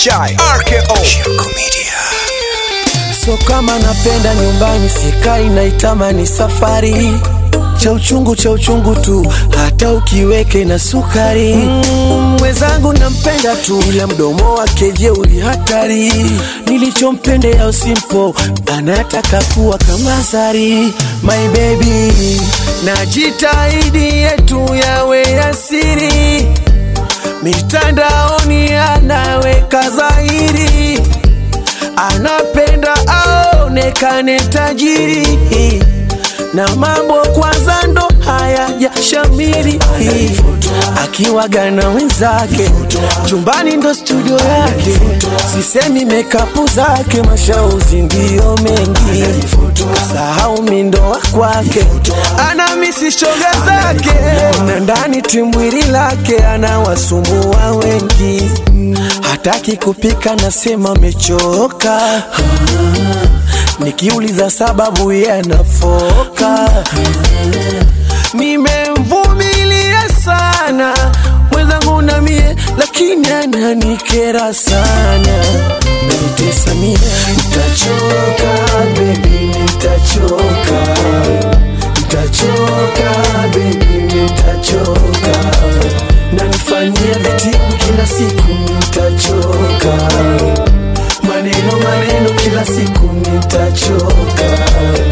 Chai RKO Shirko Media. So kama napenda nyumbani sikai naitamani safari cha uchungu cha uchungu tu hata ukiweke na sukari mm, mwenzangu nampenda tu ila mdomo wake jeuri hatari nilichompendea usimpo anataka kuwa kama sari my baby najitahidi yetu yawe asiri mitandaoni anaweka dhahiri anapenda aonekane tajiri na mambo kwanza ndo hayajashamiri akiwaga na wenzake chumbani ndo studio yake sisemi mekapu zake mashauzi ndiyo mengi sahau mindo wa kwake ana misishoga zake na ndani timwili lake anawasumbua wengi hataki kupika nasema mechoka nikiuliza sababu ye anafoka nimemvumilia sana mwenzangu na mie lakini ananikera sana nanitesa mie nitachoka bebi nitachoka nitachoka bebi nitachoka nanifanyia vitimu kila siku nitachoka maneno maneno kila siku nitachoka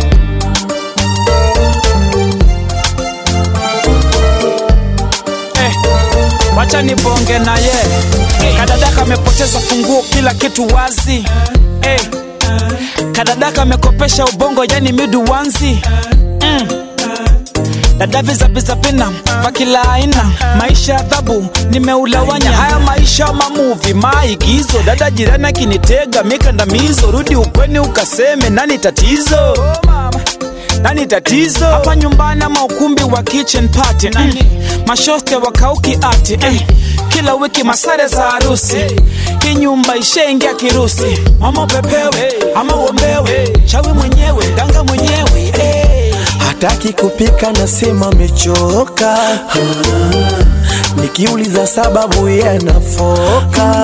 Eh, wacha nibonge na ye kadadaka amepoteza funguo kila kitu wazi eh, kadadaka amekopesha ubongo yani miduwanzi mm. dadavizabizapina va kila aina maisha ya adhabu nimeulawanya haya maisha mamuvi maigizo dada jirani akinitega mikandamizo rudi ukweni ukaseme nani tatizo nani tatizo hapa nyumbani ama ukumbi wa kitchen party mm. mashoste wakauki ati eh. kila wiki masare za harusi hii nyumba ishaingia kirusi mama upepewe ama uombewe chawi mwenyewe danga mwenyewe eh. hataki kupika nasema mechoka nikiuliza sababu ye anafoka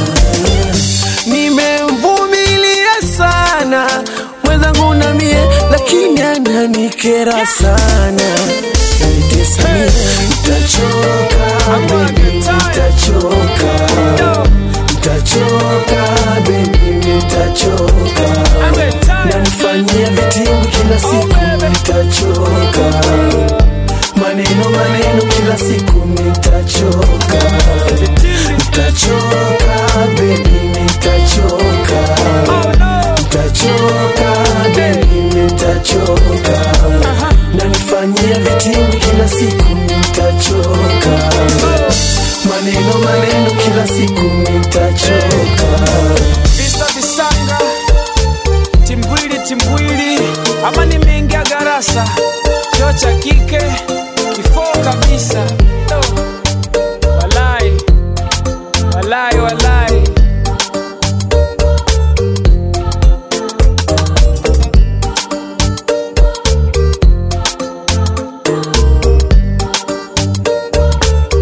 nimemvumilia sana mwenzangu na mie lakini ananikera sana nanitesa mie nitachoka baby nitachoka nitachoka baby nitachoka nanifanyia vitimbu kila siku nitachoka maneno maneno kila siku nitachoka nitachoka baby nitachoka nitachoka baby nitachoka nanifanyia vitimbu kila siku nitachoka maneno maneno kila siku nitachoka visa visanga timbwili timbwili ama nimeingia garasa choo cha kike kifoo kabisa oh. walai walai walai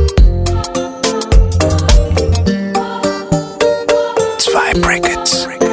Zwei Brackets.